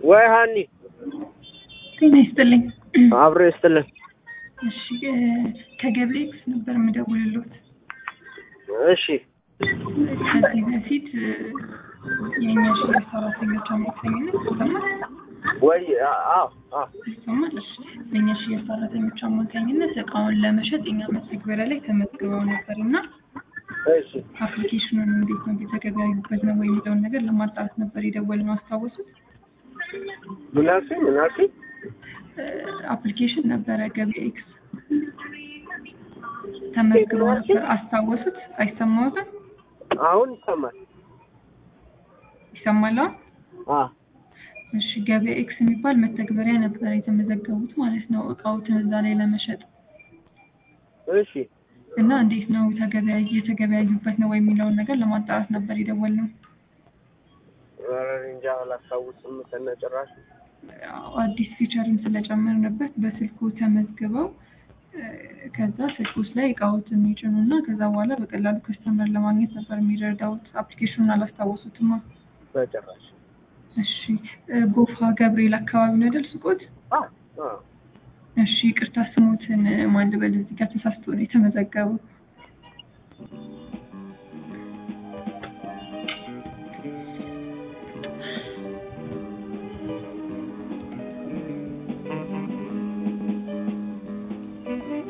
ወይ ሀኒ ጤና ይስጥልኝ። አብሮ ይስጥልን። እሺ እ ከገብሬክስ ነበር የምደውልሎት። እሺ ከዚህ በፊት እ የእኛ ሽያጭ ሰራተኞች አማካኝነት ይሰማል ወይ አዎ አዎ ይሰማል። እሺ በእኛ ሽያጭ ሰራተኞች አማካኝነት እቃውን ለመሸጥ የኛ መተግበሪያ ላይ ተመዝግበው ነበር እና እሺ አፕሊኬሽኑን እንዴት ነው እየተገበያዩበት ነው ወይ የሚለውን ነገር ለማጣራት ነበር የደወልነው። አስታወሱት? ምን አልሽኝ? ምን አልሽኝ? አፕሊኬሽን ነበረ ገብኤክስ ተመዝግበው ነበር። አስታወሱት? አይሰማዎትም? አሁን ይሰማል። ይሰማል አሁን? አ እሺ ገበያ ኤክስ የሚባል መተግበሪያ ነበር የተመዘገቡት ማለት ነው እቃዎችን እዛ ላይ ለመሸጥ እሺ እና እንዴት ነው ተገበያ እየተገበያዩበት ነው ወይ የሚለውን ነገር ለማጣራት ነበር የደወልነው። ኧረ እኔ እንጃ አላስታውስም ከነጭራሽ። ያው አዲስ ፊቸርም ስለጨመርንበት በስልኩ ተመዝግበው እ ከዛ ስልክ ውስጥ ላይ እቃዎትን ይጭኑና ከዛ በኋላ በቀላሉ ከስተመር ለማግኘት ነበር የሚረዳውት። አፕሊኬሽኑን አላስታወሱትማ? በጭራሽ። እሺ እ ጎፋ ገብርኤል አካባቢ ነው አይደል ሱቆት? አ አ እሺ ይቅርታ ስሞትን ማን ልበል? እዚህ ጋር ተሳስቶ ነው የተመዘገበው።